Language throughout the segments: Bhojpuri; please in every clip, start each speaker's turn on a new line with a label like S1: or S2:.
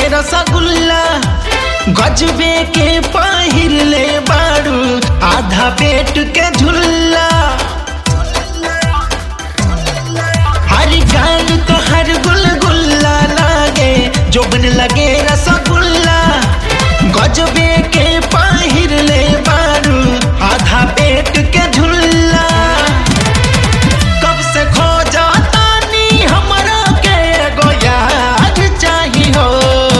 S1: रसगुल्ला गजबे के पहिर ले बारू आधा पेट के झुल्ला हर गाल तो हर गुलगुल्ला लागे जोबन लगे रसगुल्ला गजबे के पहिर ले बारू आधा पेट के झुल्ला कब से खो जाता नी हमरा के एगो याद चाही हो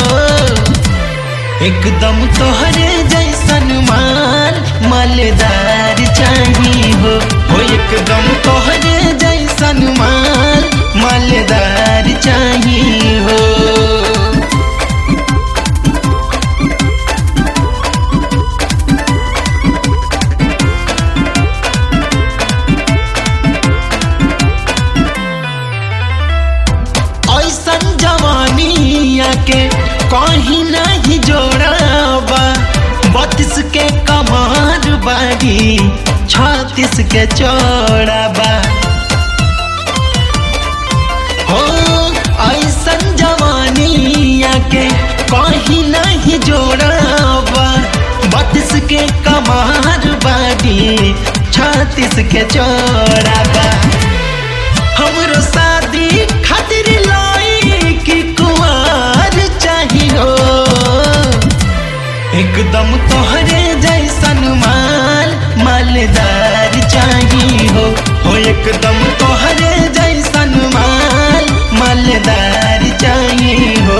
S1: एकदम तोहरे जैसन माल मालदार चाही हो हो एकदम तोहरे जैसन माल मालदार चाही हो ऐसन जवानिया के कहीं नहीं जोड़ाबा बत्तीस के कमार बाड़ी छत्तीस के चौड़ाबा हो ऐसन जवानिया के कहीं नहीं जोड़ाबा बत्तीस के कमार बाड़ी छत्तीस के चौड़ाबा हमरो शादी खातिर लाई की कुमार चाहिए एकदम तोहरे जैसन माल मालदार चाहिए हो हो एकदम तोहरे जैसन माल मालदार चाहिए हो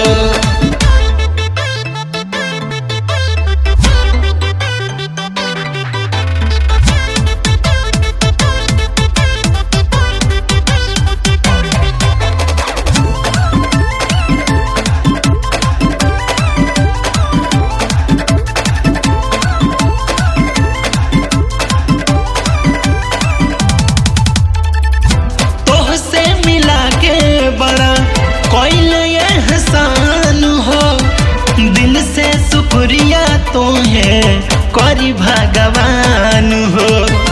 S1: तोह से मिला के बड़ा कोई एहसान हो दिल से शुक्रिया तो है करी भगवान हो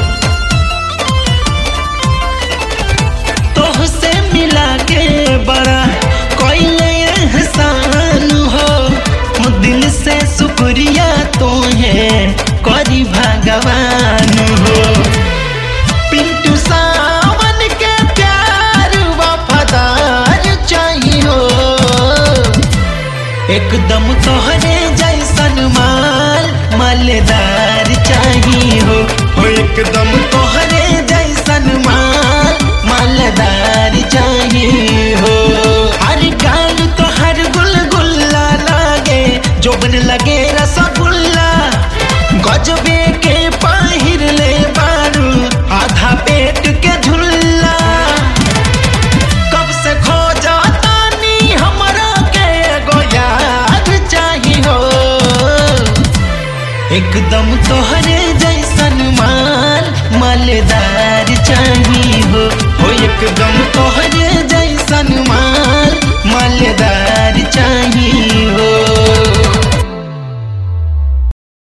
S1: तोह से मिला के बड़ा कोई एहसान हो दिल से शुक्रिया तो है करी भगवान हो पिंटू सावन के प्यार वफादार चाहिए एकदम तोहरे जैसन माल मालदार चाहिए हो हो एकदम तोहरे जैसन माल मालदार चाहिए हो हर गाल तो हर गुलगुल्ला लागे जोबन लगे रसगुल्ला गजबे के पहिर ले बारू आधा पेट के झुल्ला कब से खो जाता नी हमरा के एगो याद चाहिए हो एकदम तोहरे जैसन माल मालदार चाहिए हो हो एकदम तोहरे जैसन माल